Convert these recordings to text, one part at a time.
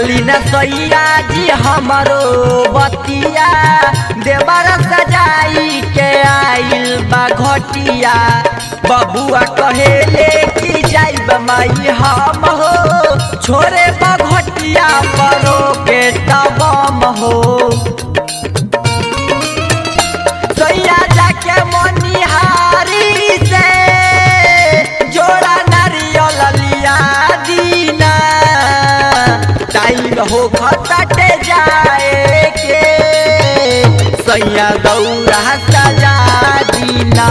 सुनली न सैया जी हमरो बतिया देवर सजाई के आइल बा घटिया बबुआ कहेले कि जाइब माई हम हो छोरे बा घटिया परो के तबम हो सैया जाके मोनिहारी से जोड़ा नारियल लिया दीना टाइम हो खतटे जाए के सैया दौड़ा सजा दीना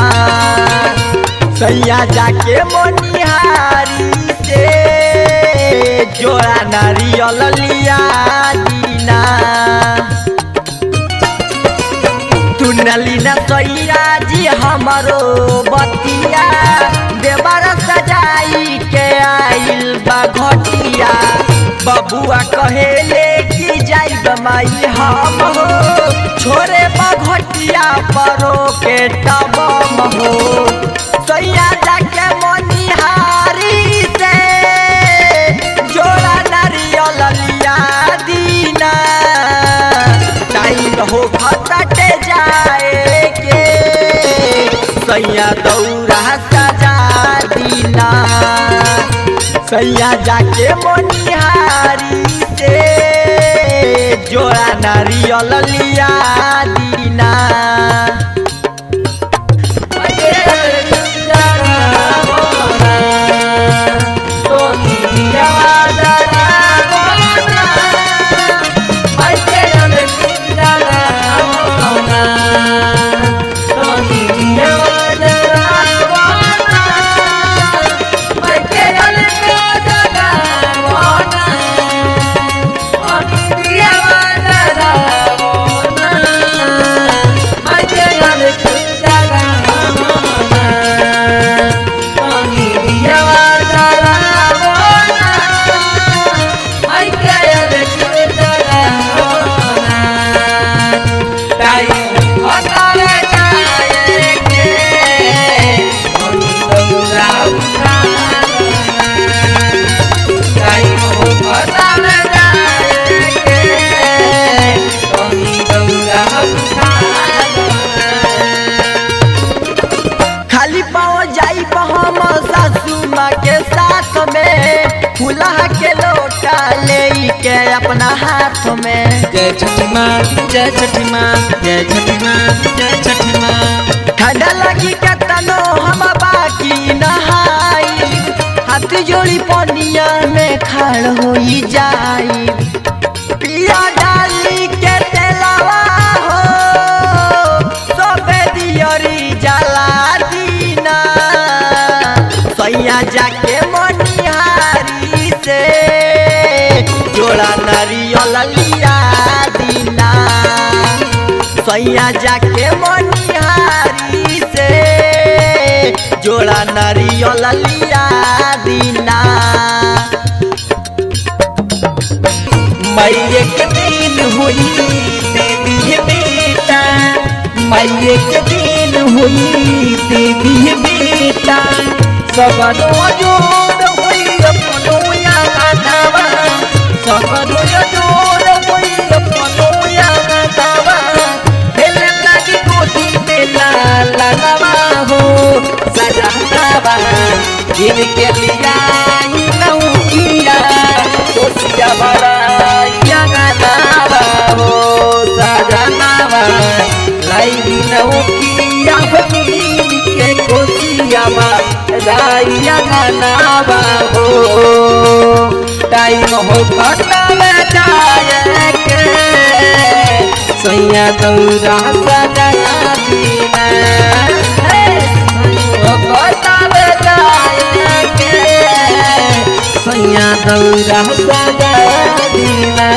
सैया जाके मोनिहारी से जोड़ा नारियल लिया दीना टुनली न सैया जी हमरो बतिया देवर सजाई के आइल बा घटिया बबुआ कहेले कि जाइब माई हम हो छोरे बा घटिया परो के तबम हो सैया जाके मनिहारी से जोड़ा नारियल लिया दीना टाइम हो खतटे जाए के सैया दौड़ा सजा दीना सैया जाके मोनिहारी से जोड़ा नारियल लिया दीना खाली पाओ जाई हम सासू माँ के साथ में फूला के लोटा ले के अपना हाथ में जय छठी माँ जय छठी माँ जय छठी माँ जय छठी माँ ठंडा लगी के तनो हम बाकी नहाई हाथ जोड़ी पनिया में खड़ होई जाई पिया डाली के तेलावा हो सबे दियरी जला दीना सैया जाके मनिहारी से जोड़ा नारियल लिया दीना सैया जाके मनिहारी से जोड़ा नारियल लिया दीना मैये के दिन हुई दीदी है बेटा मैये के दिन हुई दीदी है बेटा सबनो जोड़ हुई अपनो यादवा सबनो जोड़ हुई अपनो यादवा खेल लगी गोदी में लाला नवा हो सजावा जिनके लिया ही नौकिया कोसिया बड़ा यगनावा हो सजनावा लाई नौकिया बनी के कोसिया बड़ा यगनावा हो टाइम हो घटना में जाए के सैया दौरा सजा दीना हे, हो घटना में जाए के सैया दौरा सजा दीना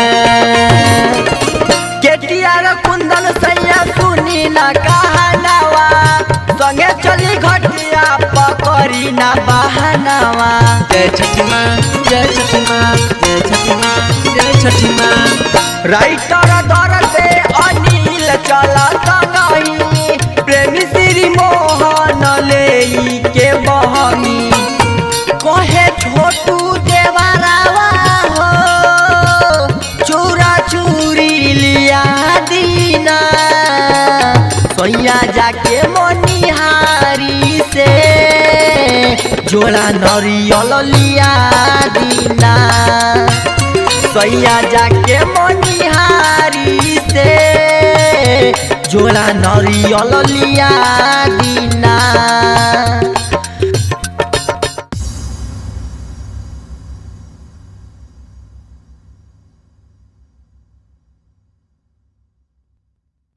केटियार कुंदन सैया सुनी ना कहनावा संगे चली घटिया पकड़ी ना बहनावा जय छठी माँ जय छठी माँ जय छठी माँ जय छठी माँ राइटर दर से अनिल चल संगही प्रेमी श्री मोहन ले के बहनी कहे छोटू देवरावा हो सैया जाके मोनिहारी से जोड़ा नरियल लिया दीना सैया जाके मोनिहारी से जोड़ा नरियल लिया दीना